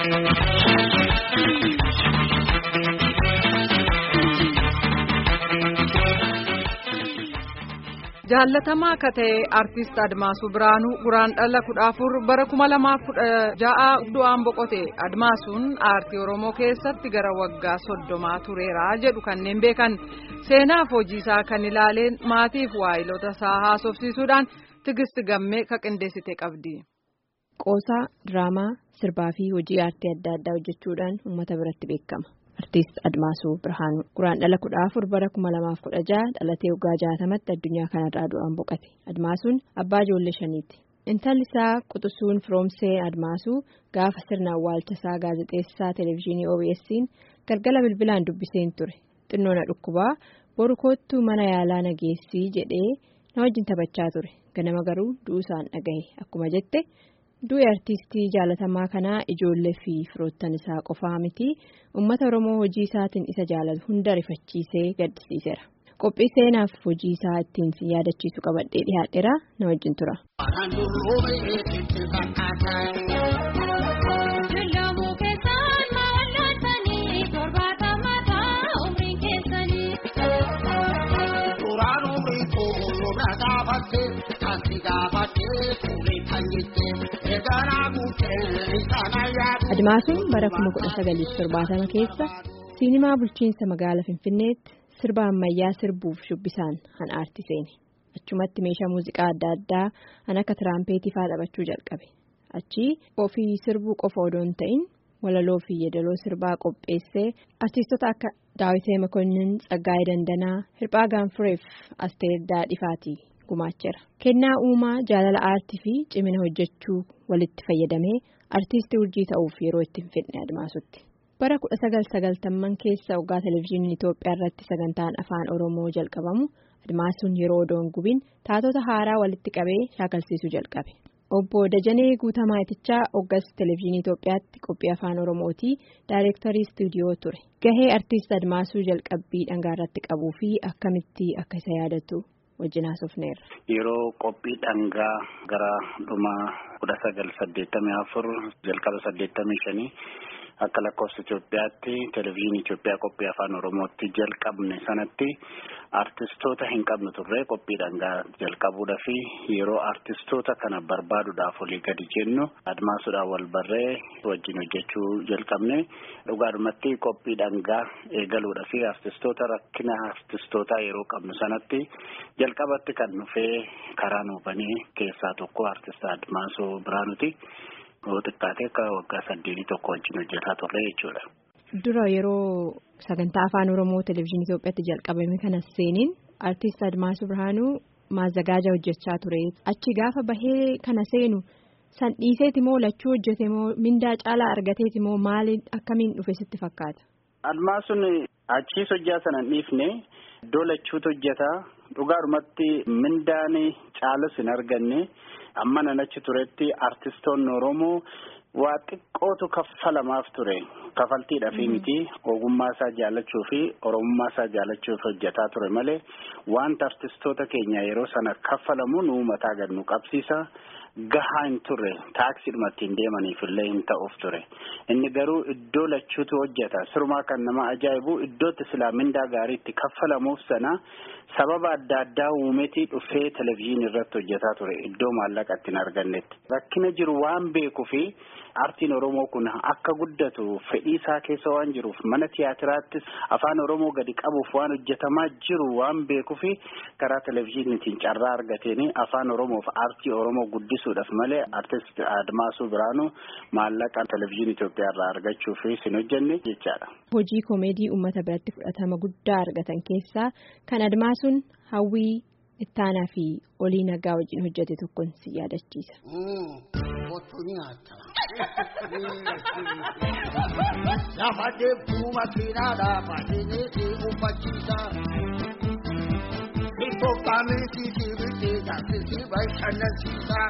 Jaallatamaa akka ta'e artist Admaasuu Biraanuu guraan dhala kudha afur bara kuma lamaaf kudha ja'a du'aan boqote Admaasuun aartii Oromoo keessatti gara waggaa soddomaa tureera jedhu kanneen beekan seenaaf hojiisaa kan ilaaleen maatiif waayilota isaa haasofsiisuudhaan tigisti gammee ka qindeessite qabdi. Qoosaa diraamaa sirbaa fi hojii aartii adda addaa hojjechuudhaan uummata biratti beekama. Artiist Admaasuu Birhaanuu guraan dhala kudha afur bara kuma lamaaf kudha jaha dhalatee waggaa jaatamatti addunyaa kanarraa du'aan boqate. Admaasuun abbaa ijoollee shaniiti. Intalli isaa quxusuun firoomsee Admaasuu gaafa sirna awwaalchasaa gaazexeessaa televezyiinii OBS'n galgala bilbilaan dubbiseen ture. Xinnoona dhukkubaa boru koottuu mana yaalaa nageessii jedhee na wajjin taphachaa ture. Ganama garuu du'uusaan dhagahe akkuma jette. Du'e artiistii jaalatamaa kanaa ijoollee fi firoottan isaa qofaa miti uummata Oromoo hojii isaatiin isa jaalatu hunda rifachiisee gaddisiiseera. Qophii seenaaf hojii isaa ittiin si yaadachiisu qabadhee dhiyaadheera na wajjin tura. Admaasuun bara kuma kudha sagaliif torbaatama keessa siinimaa bulchiinsa magaalaa Finfinneetti sirba ammayyaa sirbuuf shubbisaan han aartii seene. Achumatti meeshaa muuziqaa adda addaa han akka tiraampheetii fa'aa taphachuu jalqabe. Achii ofii sirbuu qofa odoo hin ta'in walaloo fi yeedaloo sirbaa qopheessee artiistota akka Daawitee Makonnin, Tsaggaayee Dandanaa, Hirphaa Gaanfureef Asteer Daadhifaatii gumaacheera. Kennaa uumaa jaalala aartii fi cimina hojjechuu walitti fayyadamee artiistii urjii ta'uuf yeroo itti hin fedhe admaasutti. Bara kudha sagal sagaltamman keessa waggaa televezyiiniin Itoophiyaa irratti sagantaan afaan Oromoo jalqabamu admaasuun yeroo odoon gubin taatota haaraa walitti qabee shaakalsiisuu jalqabe. Obbo Dajanee Guutamaa Itichaa hoggas televezyiinii Itoophiyaatti qophii afaan Oromootii daayireektarii istuudiyoo ture. Gahee artiist Admaasuu jalqabbii dhangaa irratti qabuu fi akkamitti akka isa yaadatu wajjin haasofneerra. Yeroo qophii dhangaa gara dhuma kudha sagal saddeettamii afur jalqaba saddeettamii shanii akka lakkoofsa Itoophiyaatti televezyiinii Itoophiyaa qophii afaan Oromootti jalqabne sanatti artistoota hin qabnu turre qophii dhangaa jalqabuudha fi yeroo artistoota kana barbaaduudhaaf olii gadi jennu admaasuudhaan wal barree wajjin hojjechuu jalqabne dhugaadhumatti qophii dhangaa eegaluudha fi artistoota rakkina artistootaa yeroo qabnu sanatti jalqabatti kan dhufee karaa nuufanii keessaa tokko artist admaasuu biraanuti. Yoo xiqqaate akka waggaa saddeetii tokko wajjin hojjetaa turre jechuudha. Dura yeroo sagantaa afaan Oromoo televezyiinii Itoophiyaatti jalqabame kana seeniin artiist Admaasuu Birhaanuu maazzagaaja hojjechaa ture. Achi gaafa bahee kana seenu san dhiiseeti moo lachuu hojjete moo mindaa caalaa argateeti moo maaliin akkamiin dhufe sitti fakkaata? Admaasuun achiis hojjaa sana hin dhiifne iddoo lachuutu hojjetaa dhugaadhumatti mindaan caalus hin arganne. amma nan achi turetti artistoonni Oromoo waa xiqqootu kaffalamaaf ture kafaltiidhaaf miti ogummaa isaa jaallachuu fi oromummaa isaa jaallachuuf hojjetaa ture malee wanta artistoota keenya yeroo sana kaffalamu nu mataa gad nu qabsiisa gahaa hin turre taaksiidhuma ittiin deemaniif illee hin ta'uuf ture inni garuu iddoo lachuutu hojjeta sirumaa kan nama ajaa'ibu iddootti silaa mindaa gaarii itti kaffalamuuf sana sababa adda addaa uumetii dhufee televezyiinii irratti hojjetaa ture iddoo maallaqa ittiin argannetti rakkina jiru waan beekuu fi aartiin oromoo kun akka guddatu fedhii isaa keessa waan jiruuf mana tiyaatiraattis afaan oromoo gadi qabuuf waan hojjetamaa jiru waan beekuu fi karaa televezyiiniitiin carraa argateen afaan oromoof aartii oromoo guddisuudhaaf malee artist admaasuu biraanuu maallaqa televezyiinii Itoophiyaa irraa argachuuf hin hojjenne jechaadha. Hojii koomeedii uummata biratti fudhatama guddaa argatan keessaa kan admaasuun hawwii ittaanaa fi olii nagaa wajjin hojjete tokkoon si yaadachiisa. Lafa deemtuu makiinaadhaa baadiyyaa uffachiisa. Itoophiyaa miisiitii bitee taasisii bashannansiisa.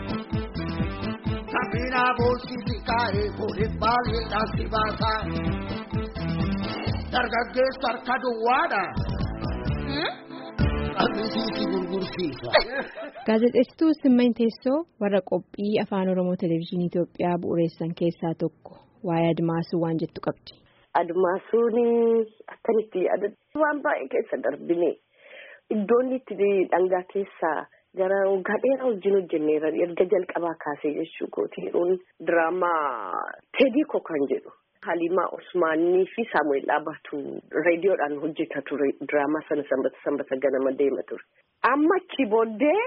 Kabinaa boolsiitii kaa'ee fuudhee baay'eedhaan si baasa. Dargaggeessa harka duwwaadha. Qabisiisii gurgursiisa. Gaazexeessituu Simmany Teessoo warra qophii afaan Oromoo Televezyiinii Itoophiyaa bu'uureessan keessaa tokko waa'ee Admaasuu waan jettu qabdi. Admaasuun akkamitti yaadatu waan baay'ee keessa darbine iddoon itti dhangaa keessaa gara waggaa dheeraa wajjin hojjenneera erga jalqabaa kaasee jechuu kooti yeroon diraamaa teedii kan jedhu Halimaa Osmaanii fi Saamu'eel Dhaabatu reediyoodhaan hojjeta ture diraamaa sana sanbata sanbata ganama deema ture. Amma achi booddee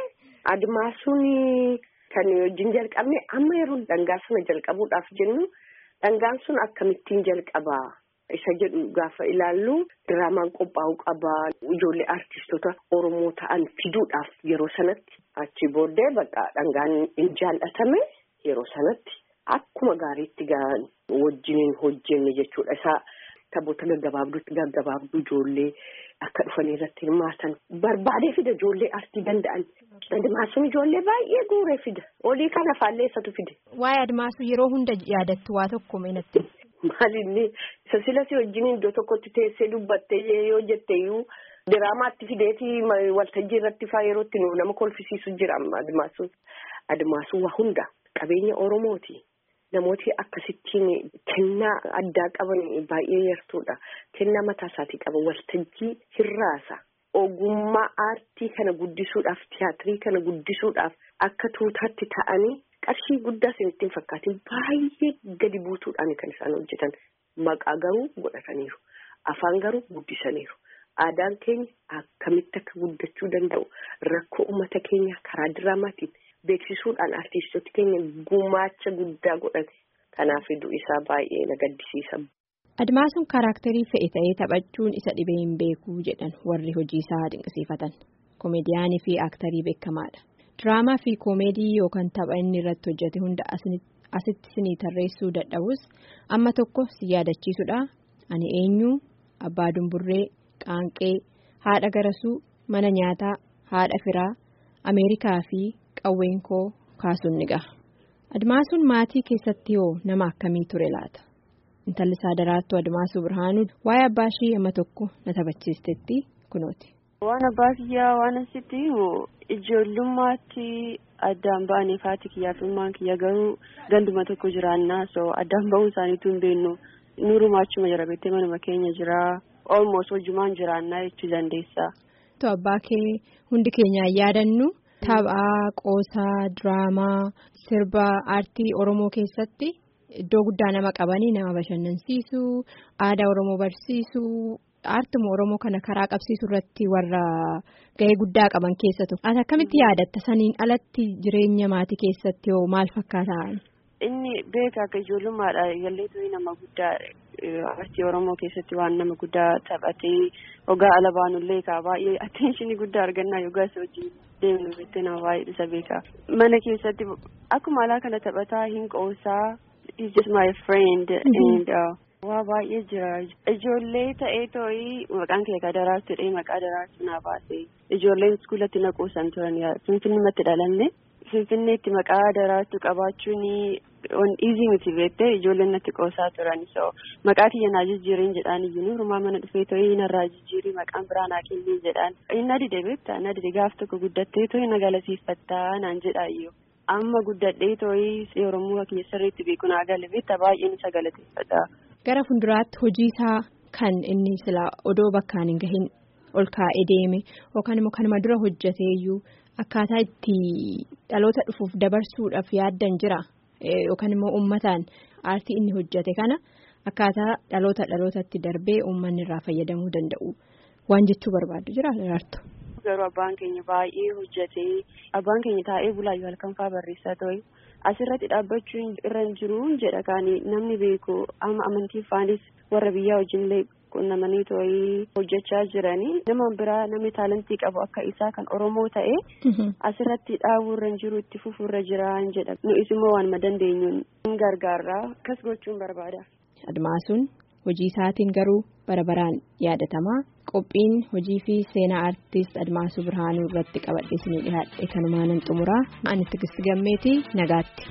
Admaasuun kan wajjin jalqabne amma yeroo dhangaa sana jalqabuudhaaf jennu dhangaan sun akkamittiin jalqabaa isa jedhu gaafa ilaallu diraamaan qophaa'uu qabaa ijoollee artistoota Oromoo ta'an fiduudhaaf yeroo sanatti achi booddee bakka dhangaan hin jaallatame yeroo sanatti akkuma gaariitti gaan wajjiniin hojjenne jechuudha isaa taphoota gaggabaabduu gaggabaabduu ijoollee akka dhufanii irratti hirmaatan barbaadee fida ijoollee artii danda'an admaasuun ijoollee baay'ee guuree fida olii kana faalleessatu fide. Waa'ee admaasuu yeroo hunda yaadattu waa tokko meenatti. Maalinni isa silas wajjin iddoo tokkotti teessee dubbattee yoo jetteeyyuu diraamaatti fideetii waltajjii irratti faa yeroo itti nama kolfisiisu jira admaasuun. Admaasuun waa hunda qabeenya Oromooti. Namooti akkasittiin kennaa addaa qaban baay'ee yartuudha. Kennaa mataa isaatii qaban waltajjii hirraasa. Ogummaa aartii kana guddisuudhaaf tiyaatirii kana guddisuudhaaf akka tuutaatti ta'anii qarshii guddaa isin fakkaatiin baay'ee gadi buutuudhaan kan isaan hojjetan. Maqaa garuu godhataniiru. Afaan garuu guddisaniiru. Aadaan keenya akkamitti akka guddachuu danda'u rakkoo uummata keenya karaa diraamaatiin. Beeksisuudhaan artistoota keenya gumaacha guddaa godhate kanaaf iddoo isaa baay'ee na gaddisiisa. Admaasuun kaaraakterii fe'e ta'ee taphachuun isa dhibee hin beekuu jedhan warri hojii isaa dinqisiifatan. Komeediyaanii fi aaktarii beekamaadha. Diraamaa fi koomeedii yookaan tapha inni irratti hojjete hunda asitti sinii tarreessuu dadhabus amma tokko si yaadachiisudha. Ani eenyu abbaa dumburree qaanqee haadha garasuu mana nyaataa haadha firaa ameerikaa fi. Qawween koo kaasuun ni gaha. Admaasuun maatii keessatti hoo nama akkamii ture laata? Intalli isaa daraartuu Admaasuu Birhaanuu waa'ee abbaa ishii amma tokko na taphachiistetti kunooti. Waan abbaa kiyyaa waan asitti ijoollummaatti addaan ba'anii faati kiyyaa fi ilmaan kiyya garuu ganduma tokko jiraannaa so addaan ba'uun isaaniitu hin beeknu nuurumaa achuma jira beektee manuma keenya jira olmoos hojumaan jiraannaa jechuu dandeessa. Abbaa kee hundi keenyaan yaadannu. Taphaa qoosaa diraamaa sirba aartii oromoo keessatti iddoo guddaa nama qabanii nama bashannansiisuu aadaa oromoo barsiisuu aartuma oromoo kana karaa qabsiisuu irratti warra gahee guddaa qaban keessa tokko. Ati akkamitti yaadatta saniin alatti jireenya maatii keessatti hoo maal fakkaata? Inni beeka akka ijoollummaadha galleetu nama guddaa aartii oromoo keessatti waan nama guddaa taphatee ogaa ala baanullee kaa baay'ee atteenshinii guddaa argannaa yogaa isa wajjin deemnu beektee nama baay'ee isa beeka. Mana keessatti akkuma alaa kana taphataa hin qoosaa he's just my friend and waa baay'ee jira ijoollee ta'ee too'ii maqaan kee ka daraartu dhee maqaa daraartu naa baase ijoolleen iskuulatti na quusan turan finfinnumatti dhalanne finfinneetti maqaa daraartu qabaachuun on easy miti beektee ijoolleen natti qoosaa turan so maqaa kiyya naa jijjiiriin jedhaan iyyuu nuurumaa mana dhufee too'ii narraa jijjiirii maqaan biraa naa kenniin jedhaan inni dide beektaa na dide gaaf tokko guddattee too'ii na galateeffattaa naan jedhaa iyyuu. amma guddadhee too'ii oromoo kiyya sirriitti beeku naa gale beektaa baay'een isa galateeffata. Gara fuulduraatti hojii isaa kan inni sila odoo bakkaan hin gahin ol kaa'ee deeme yookaan immoo kanuma dura hojjeteeyyuu akkaataa itti dhaloota dhufuuf dabarsuudhaaf yaaddan jira yookaan immoo uummataan aartii inni hojjete kana akkaataa dhaloota dhalootatti darbee uummanni irraa fayyadamuu danda'u waan jechuu barbaadu jira daraartu. Garuu abbaan keenya baay'ee hojjetee abbaan keenya taa'ee bulaayyuu halkan fa'aa barreessaa ta'e asirratti dhaabbachuun irra hin jiru jedha kaanii namni beeku amma amantii faanis warra biyyaa wajjinillee qunnamanii too'ii hojjechaa jiranii nama biraa namni taalantii qabu akka isaa kan oromoo ta'e asirratti dhaabuu irra hin jiru itti fufuu irra jiraan jedha nu'is immoo waanuma dandeenyuun hin gargaarraa akkas gochuun barbaada. Admaasuun hojii isaatiin garuu bara baraan yaadatamaa qophiin hojii fi seenaa aartist Admaasuu Birhaanuu irratti qabadhee isinii dhiyaadhe kanumaanan xumuraa ani Tigisti Gammeetii nagaatti.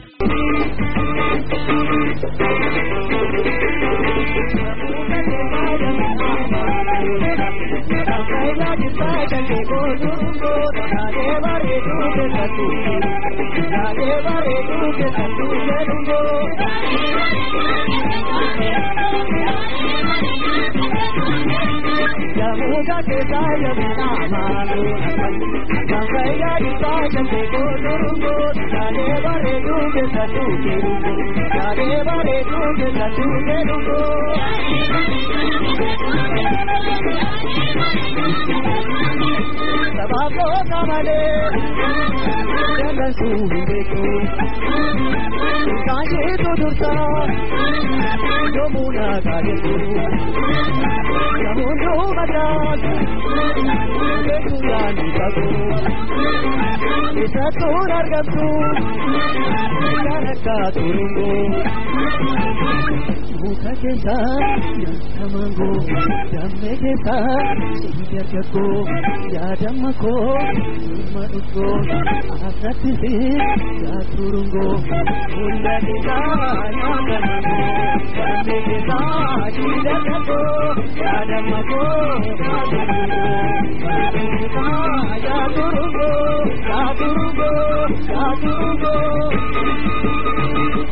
Thank you. Muka keessa yaabina amaanuu Gangayyaa isaa jantee kootorongoo Yaadee bareeduu keessa tuutee dhugoo Yaadee bareeduu keessa tuutee dhugoo. Sabaaboo kamalee jallasuu hin beeku kaasheetu dursaa yoomuu naataa jettu namoonni mataatu beeku yaani qabu isattuun argamtu kan akka turungoo. Muka keessa nyaata mangoo damee keessa sibiila gaggoo yaadama koo ilma dhuggoo asatti fi yaaturungoo hunda keessa nyaata mangoo damee keessa sibiila gaggoo yaadama koo yaaturungoo.